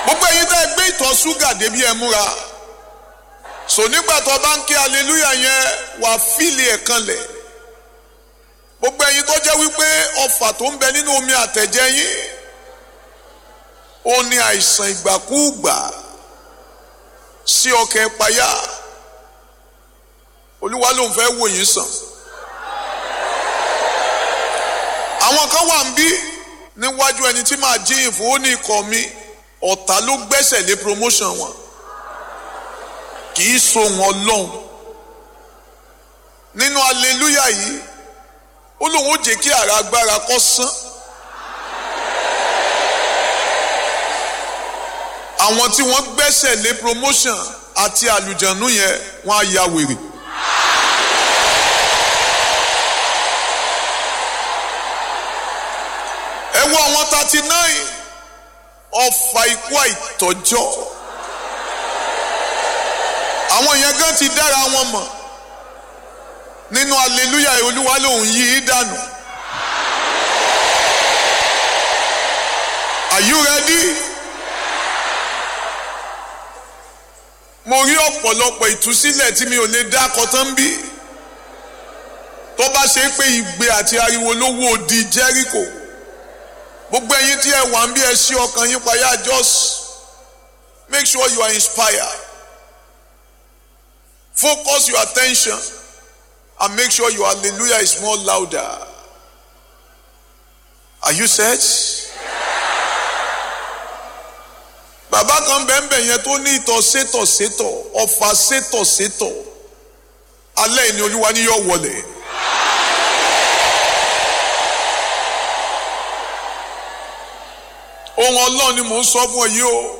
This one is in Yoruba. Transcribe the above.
gbogbo ẹ̀yin tẹ́ ẹ gbé ìtọ̀ ṣúgà débi ẹ múra so nígbà tó bá ń ké aleluya yẹn wà fíìlì ẹ̀ kanlẹ̀ gbogbo ẹ̀yin tó jẹ́ wípé ọfà tó ń bẹ nínú omi àtẹ̀jẹ́ yín ó ní àìsàn ìgbàkúùgbà sí ọkàn ìpayà olúwa ló ń fẹ́ wò yín sàn àwọn kan wà ń bí níwájú ẹni tí màá jíyìn fún ó ní ikọ̀ mi ọ̀tá ló gbẹ́sẹ̀ lé promotion wọn kì í so wọn lọ́hùn nínú aleluya yìí ó lóun ó jẹ́ kí ara agbára kó sán àwọn tí wọ́n gbẹ́sẹ̀ lé promotion àti àlùjànnú yẹn wọ́n á ya wèrè. ẹ wo àwọn thirty nine ọfà ikú àìtọ́jọ́ àwọn yẹn gan ti dára wọn mọ̀ nínú aleluya olúwa lòun yí i dànù are you ready? mo rí ọ̀pọ̀lọpọ̀ ìtúsílẹ̀ tí mi ò lè dá kọtán bí tó bá ṣe pé ìgbé àti ariwo ló wó di Jẹ́ríkò gbogbo ẹ̀yin tí ẹ wà ń bí ẹ ṣí ọkàn yín payá just make sure you are inspired focus your attention and make sure your hallelujah is more louder are you set? bàbá kan bẹ́ẹ̀nbẹ́ yẹn tó ní ìtọ̀ sétọ̀ sétọ̀ ọ̀fà sétọ̀ sétọ̀ alẹ́ ìní olúwa ni yóò wọlé. ohun ọlọ́run ni mò ń sọ fún ọ yìí o